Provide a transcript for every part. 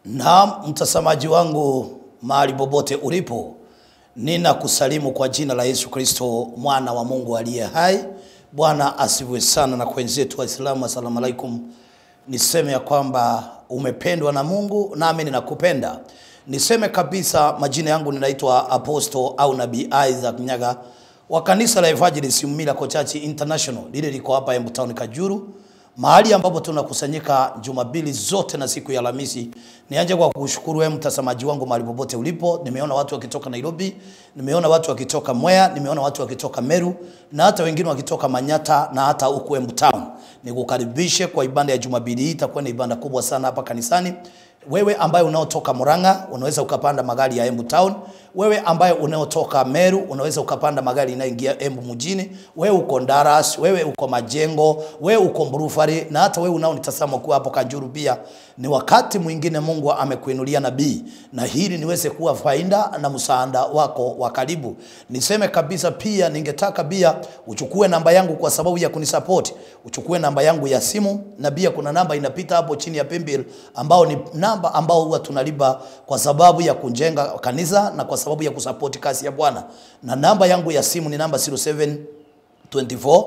Naam, mtazamaji wangu mahali popote ulipo, nina kusalimu kwa jina la Yesu Kristo mwana wa Mungu aliye hai. Bwana asifiwe sana, na kwa wenzetu Waislamu, asalamu alaikum. Niseme ya kwamba umependwa na Mungu, nami ninakupenda. Niseme kabisa, majina yangu ninaitwa Apostle au Nabii Isaac Nyaga wa kanisa la Evangelist Miracle Church International, lile liko hapa Embu Town Kajuru mahali ambapo tunakusanyika Jumapili zote na siku ya Alhamisi. Nianze kwa kushukuru wewe mtazamaji wangu mahali popote ulipo. Nimeona watu wakitoka Nairobi, nimeona watu wakitoka Mwea, nimeona watu wakitoka Meru na hata wengine wakitoka Manyata na hata huku Embu Town. Nikukaribishe kwa ibada ya Jumapili hii, itakuwa ni ibada kubwa sana hapa kanisani. Wewe ambaye unaotoka Murang'a unaweza ukapanda magari ya Embu Town. Wewe ambaye unaotoka Meru unaweza ukapanda magari inayoingia Embu mjini. Wewe uko Ndaras, wewe uko Majengo, wewe uko Mburufari na hata wewe unaonitazama kuwa hapo Kajuru pia. Ni wakati mwingine Mungu amekuinulia nabii na hili niweze kuwa faida na msaada wako wa karibu. Niseme kabisa pia ningetaka pia uchukue namba yangu kwa sababu ya kunisupport. Uchukue namba yangu ya simu na pia kuna namba inapita hapo chini ya pembil ambao ni namba ambao huwa tunalipa kwa sababu ya kujenga kanisa na kwa sababu ya kusupport kazi ya Bwana. Na namba yangu ya simu ni namba 07 24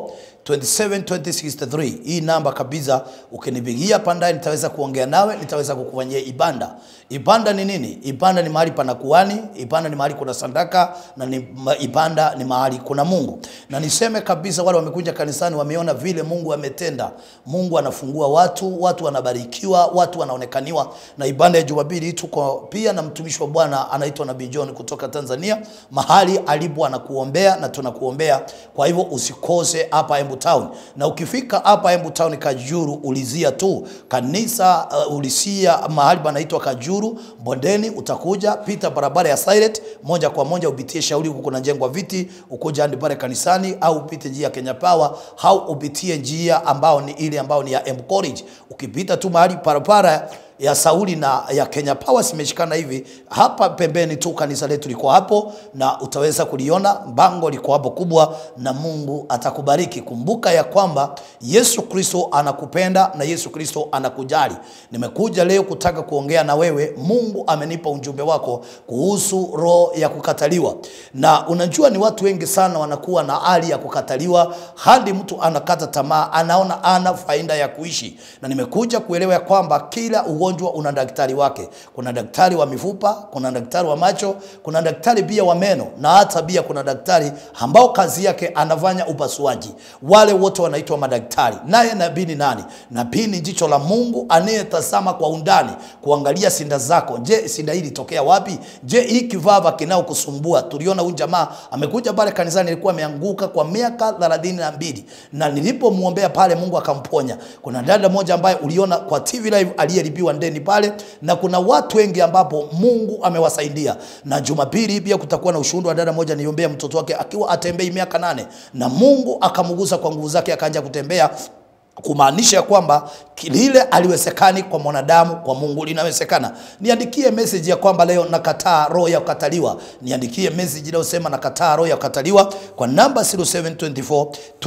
27 2063. Hii namba kabisa, ukinipigia pandaye, nitaweza kuongea nawe, nitaweza kukufanyia ibada. Ibada ni nini? Ibada ni mahali pana kuhani, ibada ni mahali kuna sadaka na ni ibada ni mahali kuna Mungu. Na niseme kabisa, wale wamekuja kanisani wameona vile Mungu ametenda. Mungu anafungua watu, watu wanabarikiwa, watu wanaonekaniwa. Na ibada ya Jumapili tuko pia na mtumishi wa Bwana anaitwa Nabii John kutoka Tanzania, mahali alipo anakuombea na tunakuombea. Kwa hivyo usikose hapa Embu Town. Na ukifika hapa Embu Town Kajuru, ulizia tu kanisa uh, ulisia mahali panaitwa Kajuru Bondeni, utakuja pita barabara ya Silent moja kwa moja upitie shauri huko kuna jengwa viti, ukuja hadi pale kanisani, au upite njia ya Kenya Power au upitie njia ambao ni ile ambao ni ya Embu College. Ukipita tu mahali parapara ya Sauli na ya Kenya Power simeshikana hivi hapa pembeni tu, kanisa letu liko hapo na utaweza kuliona bango liko hapo kubwa, na Mungu atakubariki. Kumbuka ya kwamba Yesu Kristo anakupenda na Yesu Kristo anakujali. Nimekuja leo kutaka kuongea na wewe. Mungu amenipa ujumbe wako kuhusu roho ya kukataliwa, na unajua ni watu wengi sana wanakuwa na hali ya kukataliwa hadi mtu anakata tamaa, anaona ana faida ya kuishi, na nimekuja kuelewa ya kwamba kila ugonjwa una daktari wake. Kuna daktari wa mifupa, kuna daktari wa macho, kuna daktari pia wa meno, na hata pia kuna daktari ambao kazi yake anafanya upasuaji. Wale wote wanaitwa madaktari. Naye nabii ni nani? Nabii ni jicho la Mungu anayetazama kwa undani, kuangalia sinda zako. Je, sinda hii ilitokea wapi? Je, hii kivava kinao kusumbua? Tuliona huyu jamaa amekuja pale kanisani, alikuwa ameanguka kwa miaka thelathini na mbili na nilipomwombea pale Mungu akamponya. Kuna dada moja ambaye uliona kwa TV live aliyelipiwa ndeni pale, na kuna watu wengi ambapo Mungu amewasaidia. Na Jumapili pia kutakuwa na ushuhuda wa dada moja, niombea mtoto wake akiwa atembei miaka nane, na Mungu akamgusa kwa nguvu zake akaanza kutembea kumaanisha ya kwamba lile aliwezekani kwa mwanadamu, kwa Mungu linawezekana. Niandikie message ya kwamba leo nakataa roho ya kukataliwa. Niandikie message inayosema nakataa roho ya kukataliwa kwa namba 0724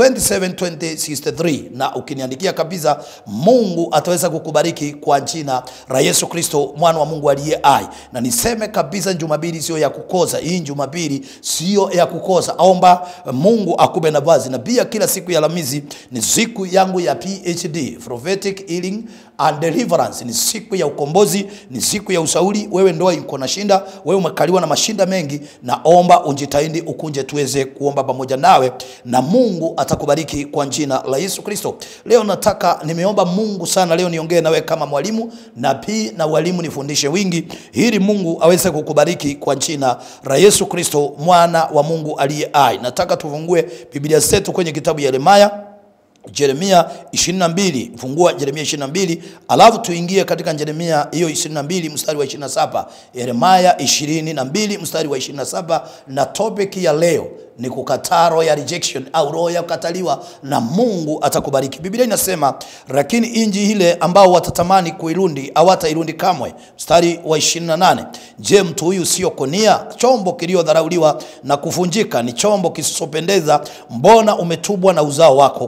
272063 na ukiniandikia kabisa, Mungu ataweza kukubariki kwa jina la Yesu Kristo mwana wa Mungu aliye hai. Na niseme kabisa, Jumapili sio ya kukosa. Hii Jumapili sio ya kukosa. Omba Mungu akupe nafasi, na pia kila siku ya Alhamisi ni siku yangu ya PhD prophetic healing and deliverance. Ni siku ya ukombozi, ni siku ya ushauri. Wewe ndoa iko na shinda, wewe umekaliwa na mashinda mengi, naomba unjitahidi ukunje tuweze kuomba pamoja nawe, na Mungu atakubariki kwa jina la Yesu Kristo. Leo nataka nimeomba Mungu sana, leo niongee nawe kama mwalimu na pia na walimu, nifundishe wingi ili Mungu aweze kukubariki kwa jina la Yesu Kristo mwana wa Mungu aliye hai. Nataka tufungue Biblia zetu kwenye kitabu ya Yeremia Yeremia 22, fungua Yeremia 22, alafu tuingie katika Yeremia hiyo 22 mstari wa 27. Yeremia 22 mstari wa 27, na topic ya leo ni kukataa roho ya rejection au roho ya kukataliwa, na Mungu atakubariki. Biblia inasema lakini inji ile ambao watatamani kuirundi hawatairundi kamwe. Mstari wa 28, je, mtu huyu sio konia, chombo kiliodharauliwa na kuvunjika, ni chombo kisisopendeza? Mbona umetubwa na uzao wako kutubwa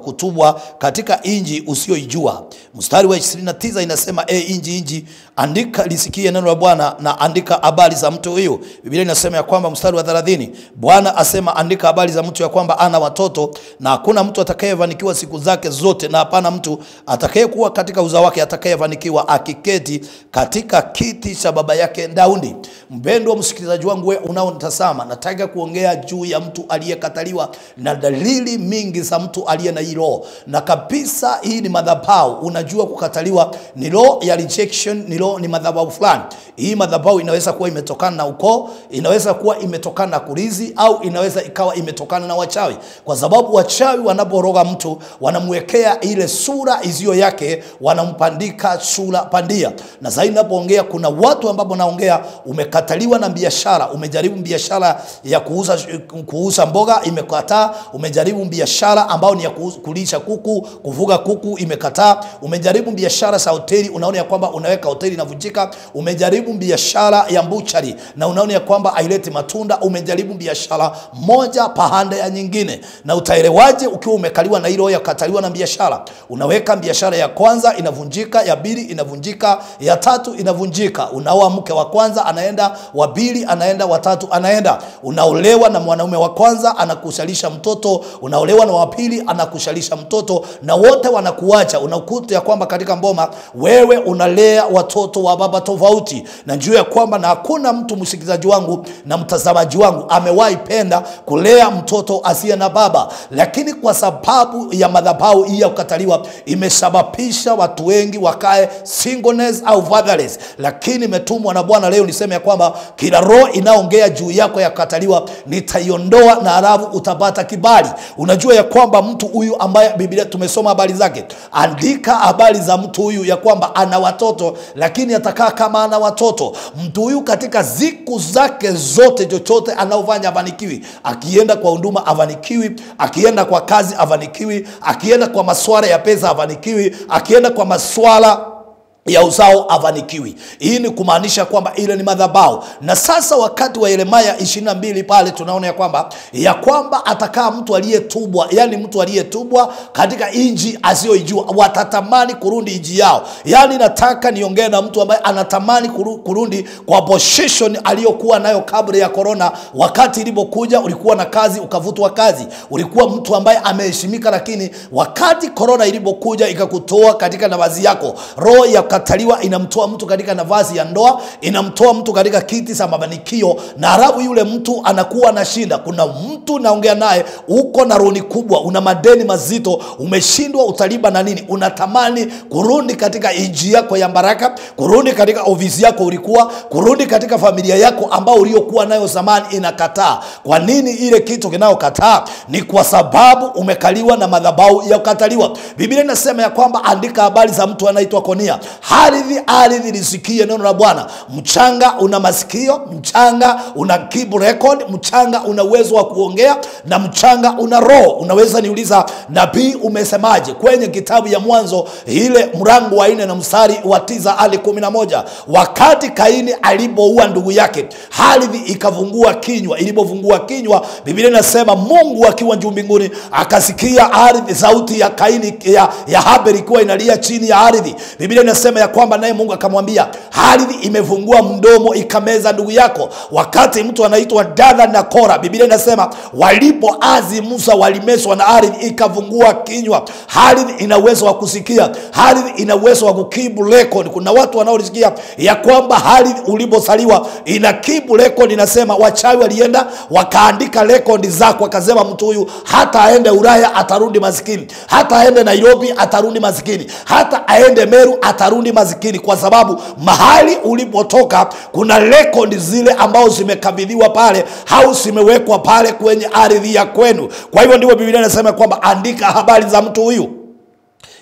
kuzaliwa katika inji usiyoijua. Mstari wa 29 inasema e inji inji, andika lisikie neno la Bwana na andika habari za mtu huyu. Biblia inasema ya kwamba mstari wa 30, Bwana asema andika habari za mtu ya kwamba ana watoto na hakuna mtu atakayefanikiwa siku zake zote, na hapana mtu atakayekuwa katika uzao wake atakayefanikiwa akiketi katika kiti cha baba yake Daudi. Mpendwa msikilizaji wangu, wewe unaonitazama, nataka kuongea juu ya mtu aliyekataliwa na dalili mingi za mtu aliye na hii roho, na kabisa hii ni madhabahu. Unajua kukataliwa ni roho ya rejection, ni roho, ni madhabahu fulani. Hii madhabahu inaweza kuwa imetokana na ukoo, inaweza kuwa imetokana na kurizi, au inaweza ikawa imetokana na wachawi, kwa sababu wachawi wanaporoga mtu wanamwekea ile sura isiyo yake, wanampandika sura pandia. Na zaidi napoongea, kuna watu ambapo naongea, umekataliwa na biashara, umejaribu biashara ya kuuza, kuuza mboga imekataa, umejaribu biashara ambayo ni ya kuuza- kulisha kuku, kufuga kuku imekataa, umejaribu biashara za hoteli, unaona ya kwamba unaweka hoteli inavunjika, umejaribu biashara ya mbuchari na unaona ya kwamba haileti matunda, umejaribu biashara moja pahanda ya nyingine. Na utaelewaje ukiwa umekaliwa na hilo ya kukataliwa na biashara? Unaweka biashara ya kwanza inavunjika, ya pili inavunjika, ya tatu inavunjika. Unaoa mke wa kwanza anaenda, wa pili anaenda, wa tatu anaenda. Unaolewa na mwanaume wa kwanza anakushalisha mtoto, unaolewa na wa pili anakushalisha mtoto, na wote wanakuacha. Unakuta ya kwamba katika mboma wewe unalea watoto wa baba tofauti, na njua ya kwamba na hakuna mtu msikilizaji wangu na mtazamaji wangu amewahi penda kulea mtoto asiye na baba, lakini kwa sababu ya madhabahu hii ya kukataliwa imesababisha watu wengi wakae singleness au fatherless. Lakini imetumwa na Bwana leo niseme ya kwamba kila roho inaongea juu yako ya kukataliwa nitaiondoa, na halafu utapata kibali. Unajua ya kwamba mtu huyu ambaye Biblia tumesoma habari zake, andika habari za mtu huyu ya kwamba ana watoto, lakini atakaa kama ana watoto. Mtu huyu katika siku zake zote, chochote anaofanya afanikiwi. Akienda kwa huduma afanikiwi, akienda kwa kazi afanikiwi, akienda kwa maswala ya pesa afanikiwi, akienda kwa maswala ya uzao afanikiwi. Hii ni kumaanisha kwamba ile ni madhabahu. Na sasa wakati wa Yeremia 22 pale tunaona ya kwamba ya kwamba atakaa mtu aliyetubwa, yani mtu aliyetubwa katika inji asiyoijua, watatamani kurudi inji yao. Yani nataka niongee na mtu ambaye anatamani kuru- kurudi kwa position aliyokuwa nayo kabla ya corona. Wakati ilipokuja ulikuwa na kazi ukavutwa kazi, ulikuwa mtu ambaye ameheshimika, lakini wakati corona ilipokuja ikakutoa katika nafasi yako, roho ya kukataliwa inamtoa mtu katika nafasi ya ndoa, inamtoa mtu katika kiti cha mafanikio, na halafu yule mtu anakuwa anashinda. Kuna mtu naongea naye, uko na roni kubwa, una madeni mazito, umeshindwa utalipa na nini, unatamani kurudi katika inji yako ya baraka, kurudi katika ofisi yako ulikuwa, kurudi katika familia yako ambao uliokuwa nayo zamani, inakataa. Kwa nini ile kitu kinayokataa? Ni kwa sababu umekaliwa na madhabahu ya kukataliwa. Biblia inasema ya kwamba andika habari za mtu anaitwa Konia ardhi ardhi lisikie neno la Bwana. Mchanga una masikio, mchanga una keep record, mchanga una uwezo wa kuongea na mchanga una roho. Unaweza niuliza, nabii umesemaje kwenye kitabu ya Mwanzo ile mrango wa nne na mstari wa tisa hadi kumi na moja wakati Kaini alipoua ndugu yake, ardhi ikavungua kinywa. Ilipofungua kinywa, Biblia inasema Mungu akiwa juu mbinguni akasikia ardhi sauti ya Kaini ya, ya Haberi ikiwa inalia chini ya ardhi. Biblia inasema ya kwamba naye Mungu akamwambia, ardhi imefungua mdomo ikameza ndugu yako. Wakati mtu anaitwa Dathan na Kora, Biblia inasema walipoazi Musa walimeswa na ardhi ikafungua kinywa. Ardhi ina uwezo wa kusikia, ardhi ina uwezo wa kukibu record. Kuna watu wanaolisikia ya kwamba ardhi ulipozaliwa ina kibu record, inasema wachawi walienda wakaandika rekodi zako, wakasema mtu huyu hata aende Ulaya atarudi maskini, hata aende Nairobi atarudi maskini, hata aende Meru atarudi maskini, kwa sababu mahali ulipotoka kuna rekodi zile ambao zimekabidhiwa pale au zimewekwa pale kwenye ardhi ya kwenu. Kwa hivyo ndivyo Biblia inasema kwamba andika habari za mtu huyu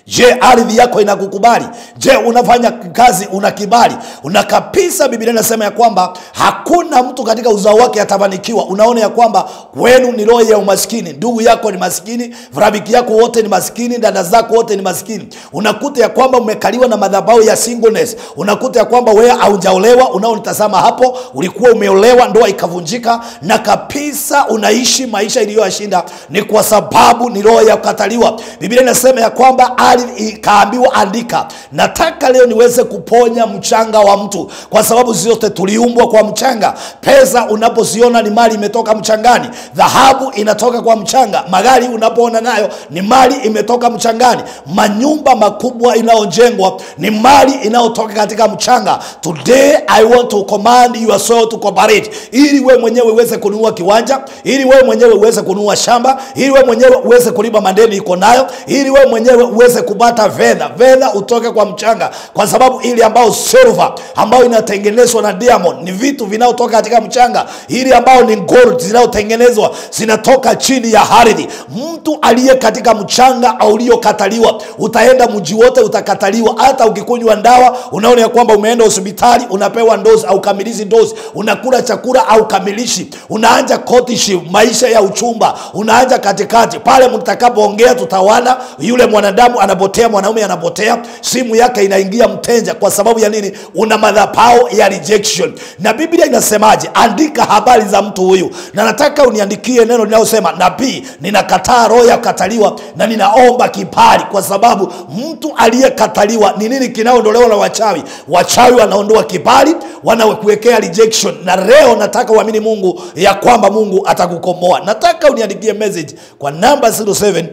je ardhi yako inakukubali je unafanya kazi una kibali una kabisa biblia inasema ya kwamba hakuna mtu katika uzao wake atafanikiwa unaona ya kwamba wenu ni roho ya umaskini ndugu yako ni maskini rafiki yako wote ni maskini dada zako wote ni maskini unakuta ya kwamba umekaliwa na madhabau ya singleness unakuta ya kwamba wewe haujaolewa unaonitazama hapo ulikuwa umeolewa ndoa ikavunjika na kabisa unaishi maisha iliyoyashinda ni kwa sababu ni roho ya kukataliwa biblia inasema ya kwamba ardhi ikaambiwa andika nataka leo niweze kuponya mchanga wa mtu kwa sababu zote tuliumbwa kwa mchanga pesa unapoziona ni mali imetoka mchangani dhahabu inatoka kwa mchanga magari unapoona nayo ni mali imetoka mchangani manyumba makubwa inayojengwa ni mali inayotoka katika mchanga today i want to command your soul to cooperate ili wewe mwenyewe uweze kununua kiwanja ili wewe mwenyewe uweze kununua shamba ili wewe mwenyewe uweze kulipa madeni iko nayo ili wewe mwenyewe uweze kupata fedha fedha utoke kwa mchanga kwa sababu ili ambao silver ambayo inatengenezwa na diamond ni vitu vinaotoka katika mchanga ili ambao ni gold zinayotengenezwa zinatoka chini ya ardhi mtu aliye katika mchanga uliokataliwa utaenda mji wote utakataliwa hata ukikunywa ndawa unaona ya kwamba umeenda hospitali unapewa dozi au kamilizi dozi unakula chakula au kamilishi unaanja courtship maisha ya uchumba unaanja katikati pale mtakapoongea tutawana yule mwanadamu anapotea mwanaume anapotea simu yake inaingia mtenja kwa sababu ya nini una madhapao ya rejection na biblia inasemaje andika habari za mtu huyu na nataka uniandikie neno linalosema nabii ninakataa roho ya kukataliwa na ninaomba kibali kwa sababu mtu aliyekataliwa ni nini kinaondolewa na wachawi wachawi wanaondoa kibali wanakuwekea rejection na leo nataka uamini mungu ya kwamba mungu atakukomboa nataka uniandikie message kwa namba 07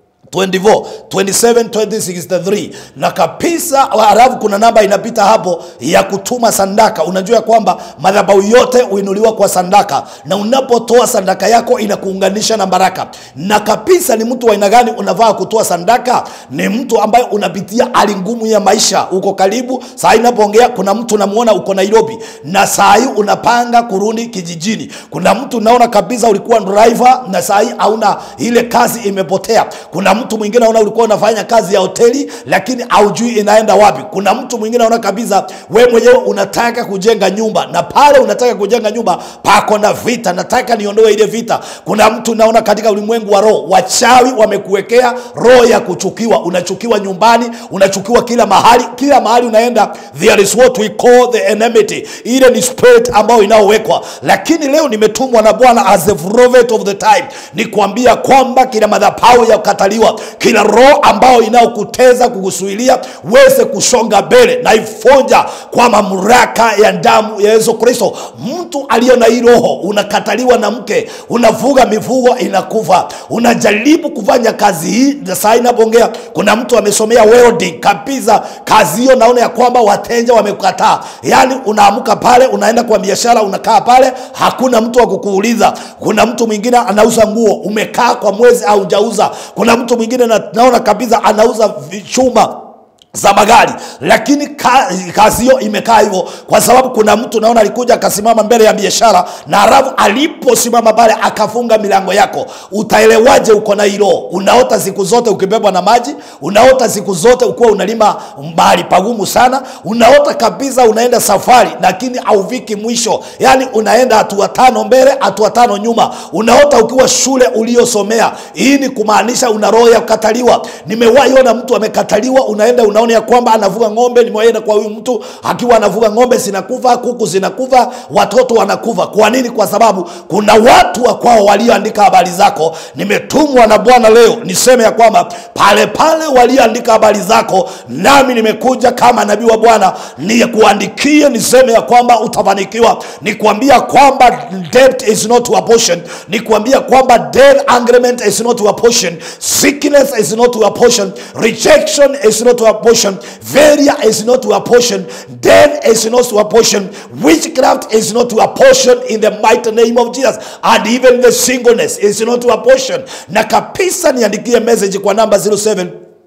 24 27 2063 na kabisa halafu kuna namba inapita hapo ya kutuma sandaka unajua ya kwamba madhabahu yote huinuliwa kwa sandaka na unapotoa sandaka yako inakuunganisha na baraka na kabisa ni mtu wa aina gani unavaa kutoa sandaka ni mtu ambaye unapitia hali ngumu ya maisha uko karibu saa hii inapoongea kuna mtu unamuona uko nairobi na saa hii unapanga kurudi kijijini kuna mtu unaona kabisa ulikuwa driver na saa hii hauna ile kazi imepotea kuna mtu mwingine naona ulikuwa unafanya kazi ya hoteli lakini haujui inaenda wapi kuna mtu mwingine naona kabisa we mwenyewe unataka kujenga nyumba na pale unataka kujenga nyumba pako na vita nataka niondoe ile vita kuna mtu naona katika ulimwengu wa roho wachawi wamekuwekea roho ya kuchukiwa unachukiwa nyumbani unachukiwa kila mahali kila mahali unaenda there is what we call the enmity ile ni spirit ambayo inaowekwa lakini leo nimetumwa na bwana as the prophet of the time ni kuambia kwamba kila madhapau ya kukataliwa kila roho ambayo inayokuteza kukusuilia weze kusonga mbele na ifonja kwa mamlaka ya damu ya yesu kristo mtu aliyo na hii roho unakataliwa na mke unavuga mifugo inakufa unajaribu kufanya kazi hii na saa inapoongea kuna mtu amesomea welding kabisa kazi hiyo naona ya kwamba wateja wamekataa yaani unaamka pale unaenda kwa biashara unakaa pale hakuna mtu wa kukuuliza kuna mtu mwingine anauza nguo umekaa kwa mwezi au hujauza kuna mtu mwingine na, naona kabisa anauza chuma za magari lakini kazi, kazi hiyo imekaa hivyo kwa sababu kuna mtu naona alikuja akasimama mbele ya biashara na halafu aliposimama pale akafunga milango yako utaelewaje uko na hilo unaota siku zote ukibebwa na maji unaota siku zote ukiwa unalima mahali pagumu sana unaota kabisa unaenda safari lakini haufiki mwisho yaani unaenda hatua tano mbele hatua tano nyuma unaota ukiwa shule uliosomea hii ni kumaanisha una roho ya kukataliwa nimewahi ona mtu amekataliwa unaenda una unaona ya kwamba anavuga ng'ombe nimewaenda kwa huyu mtu akiwa anavuga ng'ombe zinakufa kuku zinakufa watoto wanakufa kwa nini kwa sababu kuna watu wa kwao walioandika habari zako nimetumwa na bwana leo niseme ya kwamba pale pale walioandika habari zako nami nimekuja kama nabii wa bwana nikuandikie niseme ya kwamba utafanikiwa nikuambia kwamba debt is not your portion nikuambia kwamba debt agreement is not your portion sickness is not your portion rejection is not your portion failure is not your portion death is not your portion witchcraft is not your portion in the mighty name of jesus and even the singleness is not your portion na kabisa niandikie message kwa namba 07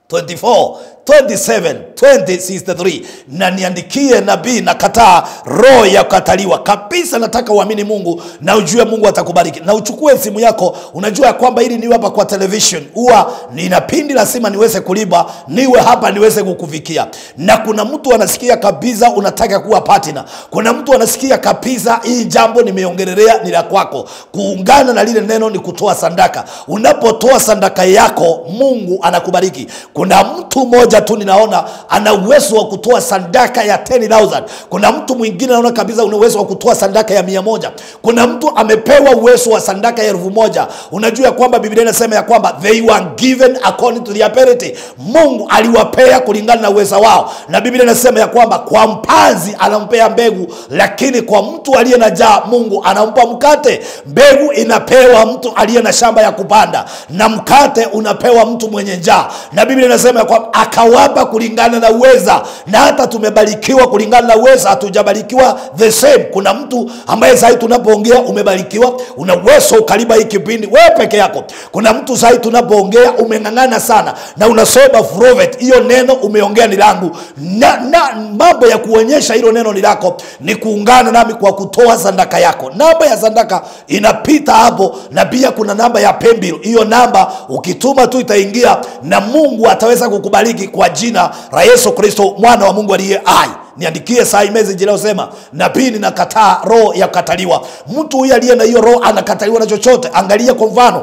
24 27 2063 na niandikie nabii na kataa roho ya kukataliwa kabisa nataka uamini mungu na ujue mungu atakubariki na uchukue simu yako unajua ya kwamba ili niwe hapa kwa television huwa nina pindi lazima niweze kuliba niwe hapa niweze kukufikia na kuna mtu anasikia kabisa unataka kuwa partner kuna mtu anasikia kabisa hii jambo nimeongelelea ni la kwako kuungana na lile neno ni kutoa sandaka unapotoa sandaka yako mungu anakubariki kuna mtu mmoja tu ninaona ana uwezo wa kutoa sandaka ya 10000 kuna mtu mwingine naona kabisa una uwezo wa kutoa sandaka ya mia moja kuna mtu amepewa uwezo wa sandaka ya elfu moja unajua ya kwamba biblia inasema ya kwamba they were given according to their ability mungu aliwapea kulingana na uweza wao na biblia inasema ya kwamba kwa mpanzi anampea mbegu lakini kwa mtu aliye na jaa mungu anampa mkate mbegu inapewa mtu aliye na shamba ya kupanda na mkate unapewa mtu mwenye njaa na biblia inasema ya kwamba akawapa kulingana na uweza na hata tumebarikiwa kulingana na uweza hatujabarikiwa the same kuna mtu ambaye sahii tunapoongea umebarikiwa una uwezo ukaliba hii kipindi wewe peke yako kuna mtu sahii tunapoongea umeng'ang'ana sana na unasoma provet hiyo neno umeongea ni langu na, na mambo ya kuonyesha hilo neno ni lako ni kuungana nami kwa kutoa sandaka yako namba ya sandaka inapita hapo na pia kuna namba ya pembil hiyo namba ukituma tu itaingia na mungu ataweza kukubariki kwa jina la yesu kristo mwana wa mungu aliye hai niandikie saa hii message inayosema nabii ninakataa roho ya kukataliwa mtu huyu aliye na hiyo roho anakataliwa na chochote angalia kwa mfano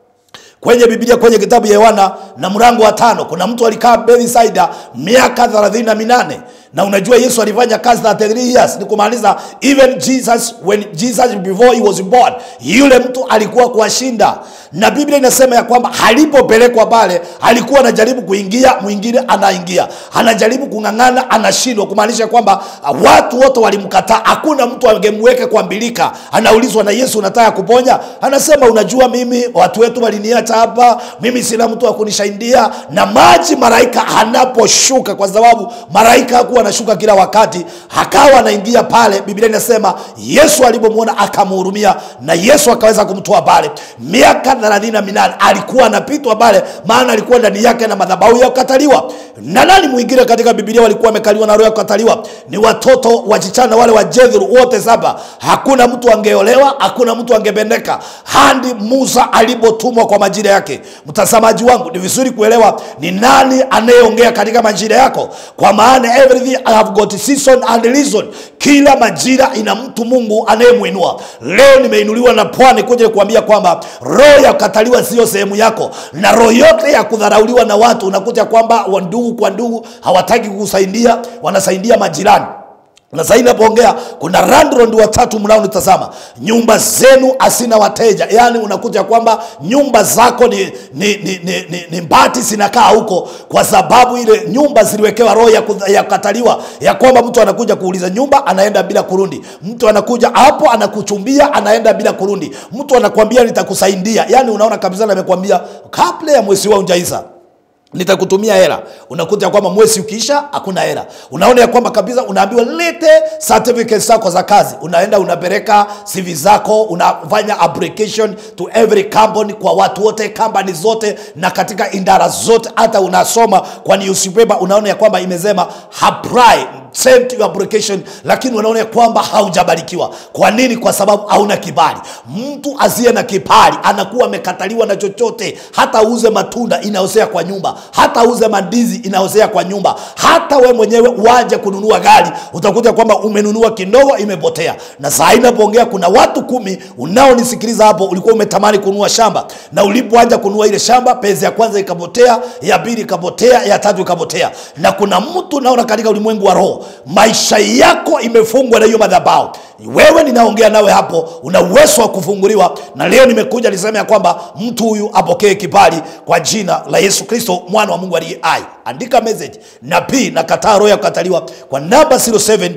kwenye biblia kwenye kitabu ya yohana na mrango wa tano kuna mtu alikaa bethsaida miaka thelathini na minane na unajua yesu alifanya kazi 33 years ni kumaanisha even jesus when jesus before he was born yule mtu alikuwa kuwashinda na biblia inasema ya kwamba alipopelekwa pale alikuwa anajaribu kuingia mwingine anaingia anajaribu kung'ang'ana anashindwa kumaanisha kwamba uh, watu wote walimkataa hakuna mtu angemweka kwa mbilika anaulizwa na yesu unataka kuponya anasema unajua mimi watu wetu waliniacha hapa mimi sina mtu wa kunisaidia na maji malaika anaposhuka kwa sababu malaika hakuwa anashuka kila wakati akawa anaingia pale biblia inasema yesu alipomwona akamhurumia na yesu akaweza kumtoa pale miaka thelathini na minane alikuwa anapitwa pale maana alikuwa ndani yake na madhabahu ya kukataliwa na nani mwingine katika bibilia walikuwa wamekaliwa na roho ya kukataliwa ni watoto wachichana wale wa jethru wote saba hakuna mtu angeolewa hakuna mtu angebendeka hadi musa alipotumwa kwa majira yake mtazamaji wangu ni vizuri kuelewa ni nani anayeongea katika majira yako kwa maana everything I have got season and reason kila majira ina mtu mungu anayemwinua leo nimeinuliwa na pwani kuja kuambia kwamba roho ya kukataliwa siyo sehemu yako na roho yote ya kudharauliwa na watu unakuta kwamba wa ndugu kwa ndugu hawataki kukusaidia wanasaidia majirani na sahii napoongea kuna landlord watatu mnaonitazama nyumba zenu hasina wateja yaani unakuta kwamba nyumba zako ni, ni, ni, ni, ni, ni mbati zinakaa huko kwa sababu ile nyumba ziliwekewa roho ya, kudha- ya kukataliwa ya kwamba mtu anakuja kuuliza nyumba anaenda bila kurundi mtu anakuja hapo anakuchumbia anaenda bila kurundi mtu anakwambia nitakusaidia yaani unaona kabisa namekwambia kabla ya mwezi wa unjaisa nitakutumia hela unakuta ya kwamba mwezi ukiisha hakuna hela unaona ya kwamba kabisa unaambiwa lete certificate zako za kazi unaenda unapeleka cv zako unafanya application to every company kwa watu wote company zote na katika indara zote hata unasoma kwa newspaper unaona ya kwamba imesema apply send your application lakini unaona ya kwamba haujabarikiwa kwa nini kwa sababu hauna kibali mtu asiye na kibali anakuwa amekataliwa na chochote hata uze matunda inaozea kwa nyumba hata uze mandizi inaozea kwa nyumba hata we mwenyewe uaje kununua gari utakuta kwamba umenunua kidogo imepotea na saa hii napoongea kuna watu kumi unaonisikiliza hapo ulikuwa umetamani kununua shamba na ulipoanja kununua ile shamba pesa ya kwanza ikapotea ya pili ikapotea ya tatu ikapotea na kuna mtu naona katika ulimwengu wa roho maisha yako imefungwa na hiyo madhabao wewe ninaongea nawe hapo una uwezo wa kufunguliwa na leo nimekuja niseme ya kwamba mtu huyu apokee kibali kwa jina la yesu kristo mwana wa mungu aliye hai andika message nabii na kataa roho ya kukataliwa kwa namba 07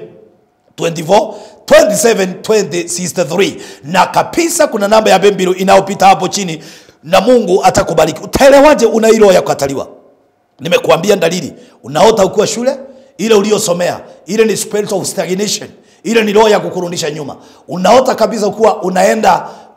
24 27 20 63 na kabisa kuna namba ya bembiro inayopita hapo chini na mungu atakubariki utaelewaje una hii roho ya kukataliwa nimekuambia dalili unaota ukiwa shule ile uliyosomea ile ni spirit of stagnation ile ni roho ya kukurudisha nyuma unaota kabisa kuwa unaenda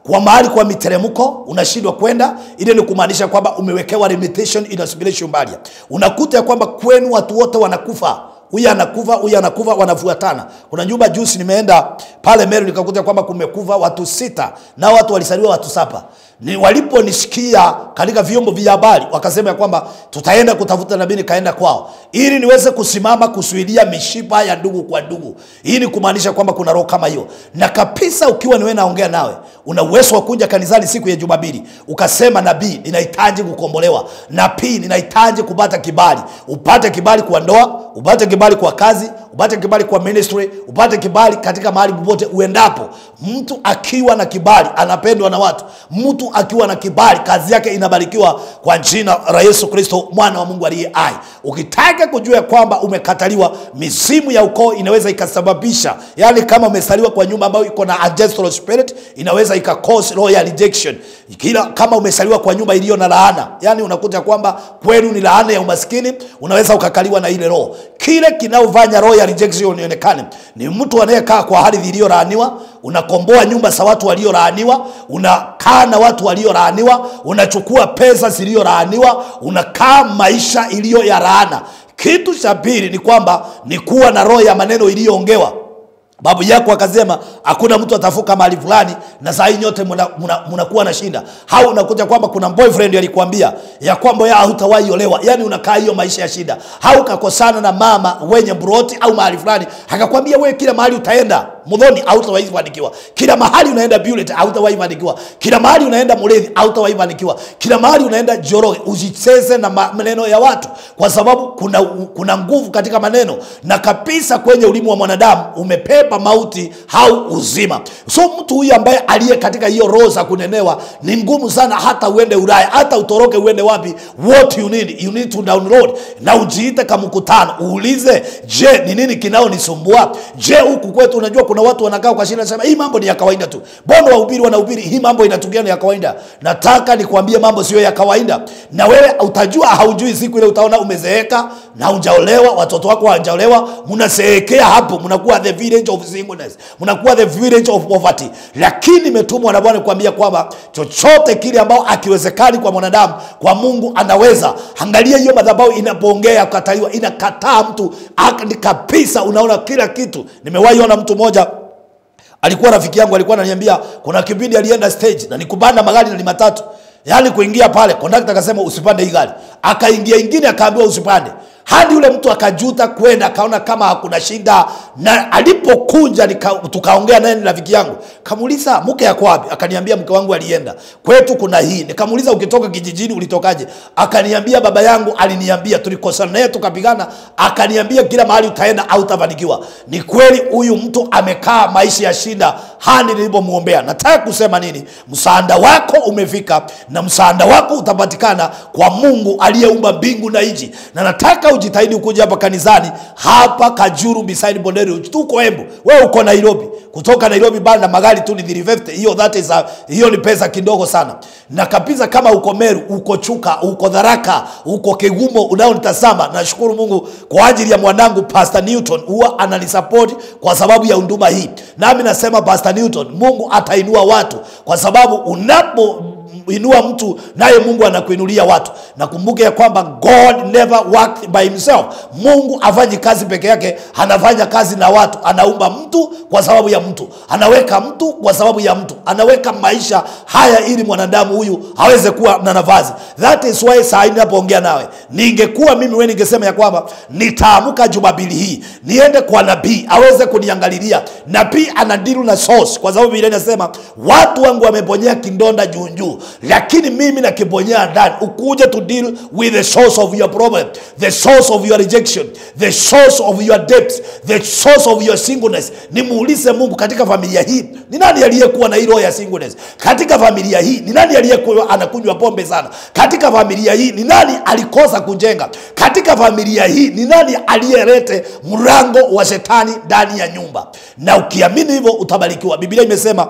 kwa mahali kwa miteremko unashindwa kwenda ile ni kumaanisha kwamba umewekewa limitation in a spiritual barrier unakuta ya kwamba kwenu watu wote wanakufa huyu anakufa huyu anakufa wanafuatana kuna nyumba juzi nimeenda pale meru nikakuta kwamba kumekufa watu sita na watu walisaliwa watu saba ni waliponisikia katika vyombo vya habari wakasema ya kwamba tutaenda kutafuta nabii nikaenda kwao ili niweze kusimama kusuilia mishipa ya ndugu kwa ndugu hii ni kumaanisha kwamba kuna roho kama hiyo na kabisa ukiwa niwe naongea nawe una uwezo wa kuja kanisani siku ya jumapili ukasema nabii ninahitaji kukombolewa nabii ninahitaji kupata kibali upate kibali kwa ndoa upate kibali kwa kazi upate kibali kwa ministry upate kibali katika mahali popote uendapo mtu akiwa na kibali anapendwa na watu mtu akiwa na kibali kazi yake inabarikiwa kwa jina la yesu kristo mwana wa mungu aliye hai ukitaka kujua ya kwamba umekataliwa mizimu ya ukoo inaweza ikasababisha yani kama umesaliwa kwa nyumba ambayo iko na ancestral spirit inaweza ika cause roho ya rejection kila kama umesaliwa kwa nyumba iliyo na laana yani unakuta kwamba kwenu ni laana ya umaskini unaweza ukakaliwa na ile roho kile kinaofanya roho ya rejection ionekane ni mtu anayekaa kwa ardhi iliyolaaniwa unakomboa nyumba za watu waliolaaniwa unakaa na watu waliolaaniwa unachukua pesa ziliyolaaniwa unakaa maisha iliyo ya laana kitu cha pili ni kwamba ni kuwa na roho ya maneno iliyoongewa babu yako akasema hakuna mtu atafuka mahali fulani na saa hii nyote mnakuwa muna, muna, muna na shinda au unakuta kwamba kuna boyfriend alikuambia ya kwamba ya hutawahi olewa yani unakaa hiyo maisha ya shida au kakosana na mama wenye broti au mahali fulani akakwambia wewe kila mahali utaenda mudhoni hautawahi fanikiwa kila mahali unaenda Bullet hautawahi fanikiwa kila mahali unaenda Mulethi hautawahi fanikiwa kila mahali unaenda Joroge usicheze na maneno ya watu kwa sababu kuna kuna nguvu katika maneno na kabisa kwenye ulimu wa mwanadamu umepepa mauti au uzima so mtu huyu ambaye aliye katika hiyo roho za kunenewa ni ngumu sana hata uende Ulaya hata utoroke uende wapi what you need you need to download na ujiite kama mkutano uulize je ni nini kinaonisumbua je huku kwetu unajua kuna watu wanakaa kwa shida sema hii mambo ni ya kawaida tu mbona wahubiri wanahubiri hii mambo inatukia ni ya kawaida nataka nikwambie mambo sio ya kawaida na wewe utajua haujui siku ile utaona umezeeka na hujaolewa watoto wako hawajaolewa mnaseekea hapo mnakuwa the village of singleness mnakuwa the village of poverty lakini nimetumwa na bwana kuambia kwamba chochote kile ambao akiwezekani kwa mwanadamu kwa mungu anaweza angalia hiyo madhabahu inapoongea kukataliwa inakataa mtu ak- kabisa unaona kila kitu nimewahi ona mtu mmoja alikuwa rafiki yangu alikuwa ananiambia kuna kipindi alienda stage na nikupanda magari na ni matatu yaani kuingia pale kondakta akasema usipande hii gari akaingia ingine akaambiwa usipande hadi yule mtu akajuta kwenda akaona kama hakuna shida na alipokunja nika- tukaongea naye ni rafiki yangu kamuuliza mke yako wapi akaniambia mke wangu alienda kwetu kuna hii nikamuuliza ukitoka kijijini ulitokaje akaniambia baba yangu aliniambia tulikosana naye tukapigana akaniambia kila mahali utaenda au utafanikiwa ni kweli huyu mtu amekaa maisha ya shida hadi nilipomwombea nataka kusema nini msaada wako umefika na msaada wako utapatikana kwa mungu aliyeumba mbingu na nchi na nataka ujitahidi kuja hapa kanisani hapa kajuru beside bonderi tuko embu wewe uko nairobi kutoka nairobi bana magari tu ni 350 hiyo that is a, hiyo ni pesa kidogo sana na kabisa kama uko meru uko chuka uko dharaka uko kegumo unaonitazama nashukuru mungu kwa ajili ya mwanangu pastor newton huwa ananisapoti kwa sababu ya unduma hii nami nasema pastor newton mungu atainua watu kwa sababu unapo inua mtu naye mungu anakuinulia watu nakumbuke ya kwamba god never worked by himself mungu afanyi kazi peke yake anafanya kazi na watu anaumba mtu kwa sababu ya mtu anaweka mtu kwa sababu ya mtu anaweka maisha haya ili mwanadamu huyu aweze kuwa na nafasi that is why saa hii ninapoongea nawe ningekuwa mimi we ningesema ya kwamba nitaamka jumapili hii niende kwa nabii aweze kuniangalilia nabii anadilu na source kwa sababu vile inasema watu wangu wameponyea kindonda juu juu lakini mimi nakiponyea ndani ukuje to deal with the source of your problem the source of your rejection the source of your debt the source of your singleness nimuulize mungu katika familia hii ni nani aliyekuwa na hii roho ya singleness katika familia hii ni nani aliyekuwa anakunywa pombe sana katika familia hii ni nani alikosa kujenga katika familia hii ni nani aliyelete mlango wa shetani ndani ya nyumba na ukiamini hivyo utabarikiwa biblia imesema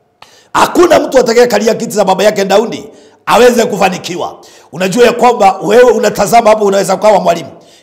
hakuna mtu atakayekalia kiti za baba yake daudi aweze kufanikiwa unajua ya kwamba wewe unatazama hapo unaweza ukawa mwalimu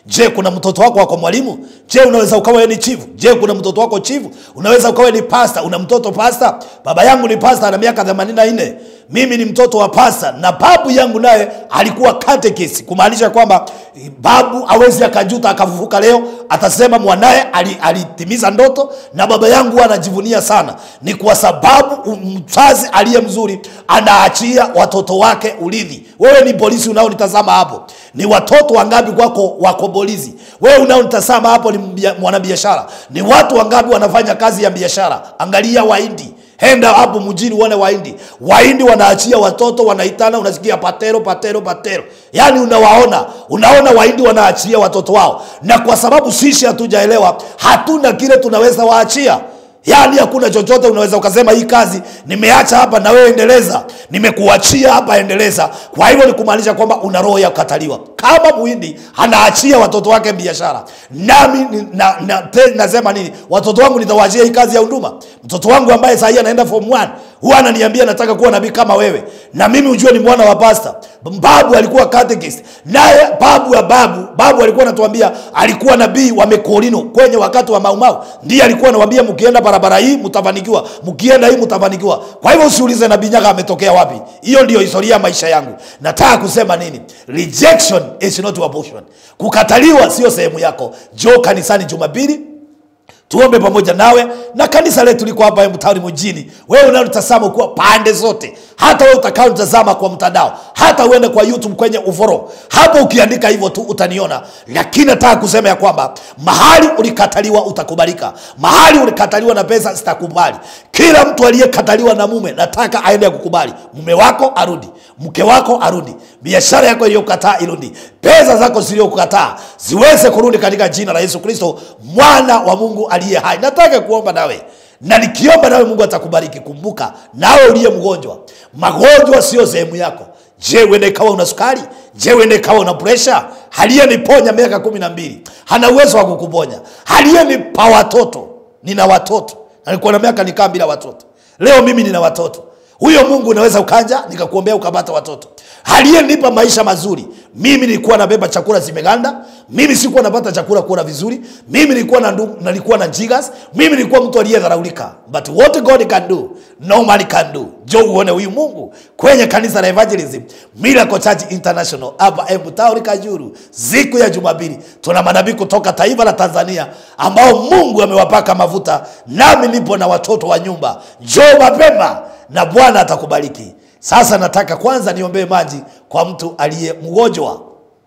je kuna mtoto wako wako mwalimu je unaweza ukawa wewe ni chifu je kuna mtoto wako chifu unaweza ukawa ni pasta una mtoto pasta baba yangu ni pasta ana miaka 84 mimi ni mtoto wa pasta na babu yangu naye alikuwa catechist kumaanisha kwamba eh, babu awezi akajuta akafufuka leo atasema mwanaye ali- alitimiza ndoto na baba yangu huwa anajivunia sana ni kwa sababu mzazi aliye mzuri anaachia watoto wake urithi wewe ni polisi unaonitazama hapo ni watoto wangapi kwako wako polisi wewe unaonitazama hapo ni mbia- mwanabiashara ni watu wangapi wanafanya kazi ya biashara angalia waindi henda hapo mjini uone waindi waindi wanaachia watoto wanaitana unasikia patero patero patero yaani unawaona unaona waindi wanaachia watoto wao na kwa sababu sisi hatujaelewa hatuna kile tunaweza waachia yaani hakuna chochote unaweza ukasema hii kazi nimeacha hapa na wewe endeleza nimekuachia hapa endeleza kwa hivyo ni kumaanisha kwamba una roho ya kukataliwa kama muhindi anaachia watoto wake biashara nami ni- na, na, te, nasema nini watoto wangu nitawaachia hii kazi ya huduma mtoto wangu ambaye sahii anaenda form 1 huwa ananiambia nataka kuwa nabii kama wewe na mimi ujue ni mwana wa pasta babu alikuwa catechist naye babu ya babu babu alikuwa anatuambia alikuwa nabii wa mekorino kwenye wakati wa maumau ndiye alikuwa anawambia mkienda barabara hii mtafanikiwa mkienda hii mtafanikiwa kwa hivyo usiulize nabii nyaga ametokea wapi hiyo ndio historia ya maisha yangu nataka kusema nini rejection is not abortion kukataliwa sio sehemu yako jo kanisani jumapili tuombe pamoja nawe na kanisa letu liko hapa mtaani mjini wewe unalotazama kuwa pande zote hata wewe utakaotazama kwa mtandao hata uende kwa youtube kwenye uforo hapo ukiandika hivyo tu utaniona lakini nataka kusema ya kwamba mahali ulikataliwa utakubalika mahali ulikataliwa na pesa zitakubali kila mtu aliyekataliwa na mume nataka aende kukubali mume wako arudi mke wako arudi biashara yako iliyokataa irudi pesa zako zilizokukataa ziweze kurudi katika jina la yesu kristo mwana wa mungu aliye hai nataka kuomba nawe na nikiomba nawe mungu atakubariki kumbuka nawe uliye mgonjwa magonjwa sio sehemu yako je uende ikawa una sukari je uende ikawa una presha aliyeniponya miaka kumi na mbili hana uwezo wa kukuponya aliyenipa watoto nina watoto nalikuwa na miaka nikaa bila watoto leo mimi nina watoto huyo mungu unaweza ukaja nikakuombea ukapata watoto aliyenipa maisha mazuri mimi nilikuwa nabeba chakula zimeganda mimi sikuwa napata chakula kula vizuri mimi nilikuwa na ndu, nalikuwa na jigas mimi nilikuwa mtu aliyedharaulika but what god can do no man can do jo uone huyu mungu kwenye kanisa la evangelism miracle church international hapa embutauri kajuru siku ya jumapili tuna manabii kutoka taifa la tanzania ambao mungu amewapaka mafuta nami nipo na watoto wa nyumba jo mapema na bwana atakubariki sasa nataka kwanza niombee maji kwa mtu aliye mgonjwa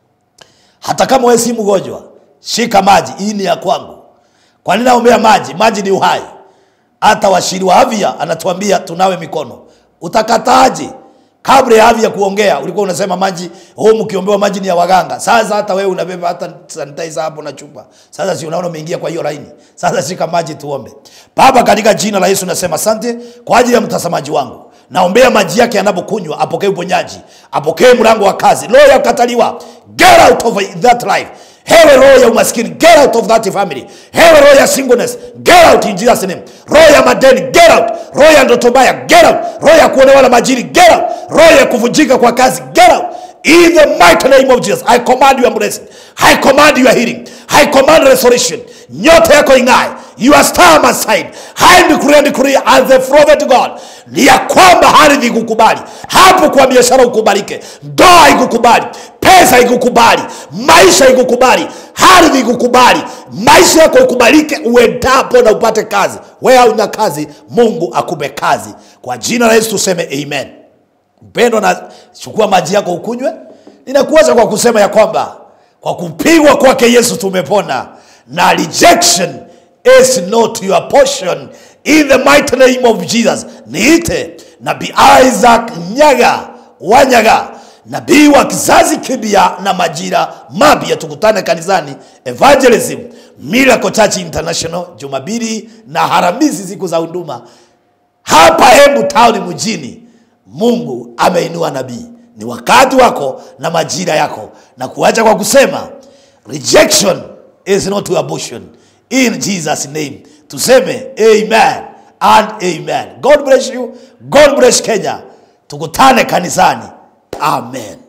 hata kama wewe si mgonjwa shika maji hii ni ya kwangu kwa nini naombea maji maji ni uhai hata washiri wa afya anatuambia tunawe mikono utakataaje kabla ya afya kuongea ulikuwa unasema maji huu mkiombewa maji ni ya waganga sasa hata wewe unabeba hata sanitizer hapo na chupa sasa si unaona umeingia kwa hiyo laini sasa shika maji tuombe baba katika jina la yesu nasema asante kwa ajili ya mtazamaji wangu naombea maji yake yanapokunywa apokee uponyaji apokee mlango wa kazi roho ya kukataliwa get out of that life hewe roho ya umaskini get out of that family hewe roho ya singleness get out in jesus name roho ya madeni get out roho ya ndoto mbaya get out roho ya kuonewa na majini get out roho ya kuvunjika kwa kazi get out in the mighty name of jesus i command your blessing i command your healing i command restoration nyota yako ing'ae your star must shine I decree and decree as the prophet God ni ya kwamba ardhi ikukubali hapo kwa biashara ukubalike ndoa ikukubali pesa ikukubali maisha ikukubali ardhi ikukubali maisha yako ikubalike uendapo na upate kazi wewe hauna kazi mungu akupe kazi kwa jina la yesu tuseme amen mpendo na chukua maji yako ukunywe ninakuacha kwa kusema ya kwamba kwa kupigwa kwake yesu tumepona na rejection is not your portion in the mighty name of jesus niite nabii isaac nyaga wanyaga nabii wa kizazi kipya na majira mapya tukutane kanisani evangelism miracle church international jumapili na haramisi siku za huduma hapa Embu town mjini mungu ameinua nabii ni wakati wako na majira yako na kuacha kwa kusema rejection is not your abortion in jesus name tuseme amen and amen god bless you god bless kenya tukutane kanisani amen